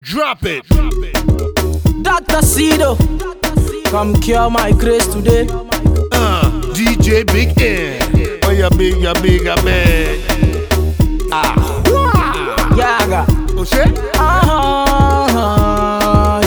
Drop it. Dr. Cedo, come cure my grace today. Uh, DJ Big N. Oh, yeah, big, yeah, big, yeah, big. Ah, wah. Yaga. Oh, shit. Uh-huh,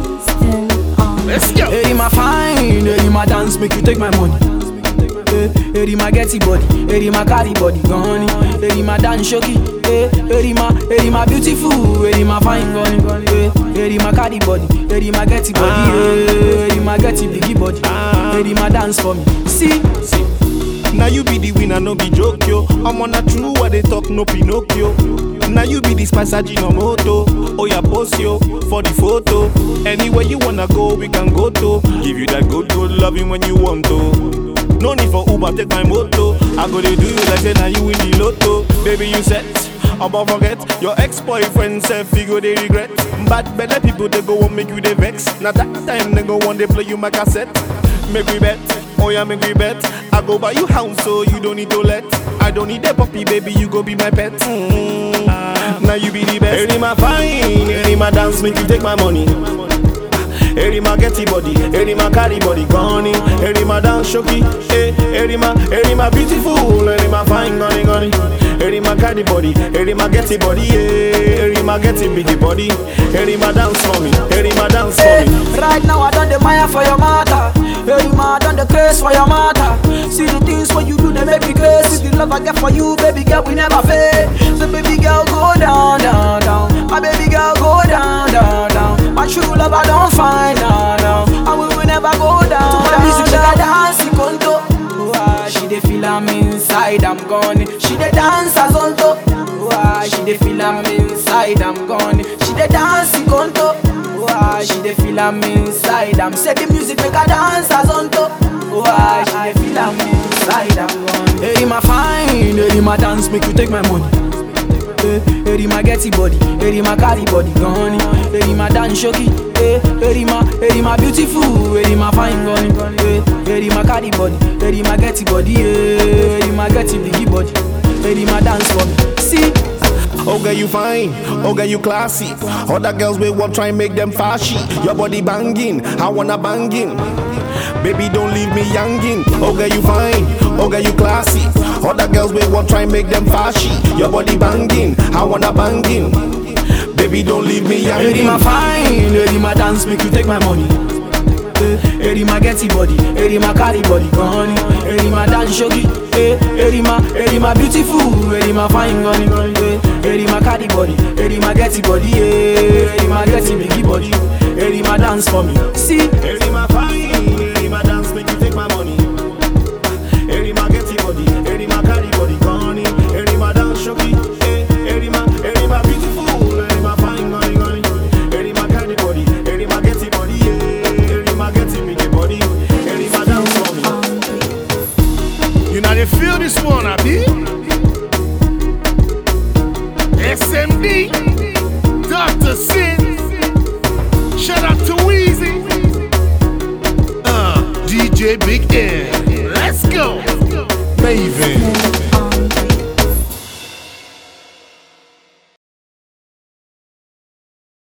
yeah. Let's go. Hey, my fine, hey, my dance, make you take my money. Hey, hey, my getty body, hey, my carry body, gone. Hey, my dance shoki, hey, hey, my, hey, my beautiful, hey, my fine gone. Hey, hey, my carry body, hey, my getty body, hey, hey, my getty biggie body, hey, my dance for me. See, see. Now you be the winner, no be joke yo. I'm on a true what they talk, no Pinocchio. Now you be the spice moto. Oh yeah, post yo for the photo. Anywhere you wanna go, we can go to. Give you that good, good loving when you want to. No need for Uber, take my moto. I go to do you like say now you win the lotto. Baby, you set. About forget your ex-boyfriend said figure they regret. Bad better people they go and make you they vex. Now that time they go on they play you my cassette. Make we bet, oh yeah, make we bet. I go buy you house so you don't need to let. I don't need a puppy, baby, you go be my pet. Mm. Now you be the best. Any my fine, any my dance, make you take my money. Eri ma getty body, eri ma carry body gone Eri ma dance shoki, eh Eri ma, eri ma beautiful, eri ma fine gone gone Eri ma carry body, eri ma getty body, eh Eri ma getty biggie body Eri ma dance for me, eri ma dance for Hey, me right now I done the mire for your mother. Hey, ma, I done the grace for your mother. See the things what you do, they make me crazy. See the love I get for you, baby girl, we never fail. So baby girl, go down, down, down. My baby girl, go down, down, down. My true love I don't find now, now. And we will never go down. To the music, she got dance, conto. Why she dey feel am inside, I'm gone. She dey dance as on top. Why she dey feel am inside, I'm gone. She dey dance conto. Why she dey feel am inside? I'm say the music make her dance as on top. Why she dey feel am inside? I'm gone. Hey, my fine, hey, my dance make you take my money. Hey, hey, my getty body, hey, my carry body gone. Hey, my dance shoki, hey, hey, my, hey, my beautiful, hey, my fine gone. Hey, hey, my carry body, hey, my getty body, hey, my getty biggie body. Hey, my dance for me. See. Oh girl you fine, oh girl you classy Other girls will want try and make them fashy Your body banging, I wanna banging Baby don't leave me youngin Oh girl you fine, oh girl you classy Other girls will want try and make them fashy Your body banging, I wanna banging Baby don't leave me Hey, my youngin fine, hey, my dance make you take my money. Hey, hey, my getty body, hey, my carry body gone. Hey, my dance shogi, hey, hey, my, hey, my beautiful, hey, my fine gone. Hey, hey, my carry body, hey, my getty body, hey, my getty biggie body. Hey, my dance for me. See, Eri my fine, eri my dance make you take my money Eri my getty body, eri my carry body gone Eri my dance shoki, eh Eri my, eri my beautiful, eri my fine gone gone Eri my carry body, eri my getty body, eh Eri my getty biggie body, eri my dance for me You know they feel this one, Abi? SMD, Dr. Sin. Shout out to Weezy. Uh, DJ Big N. Let's go. Maven.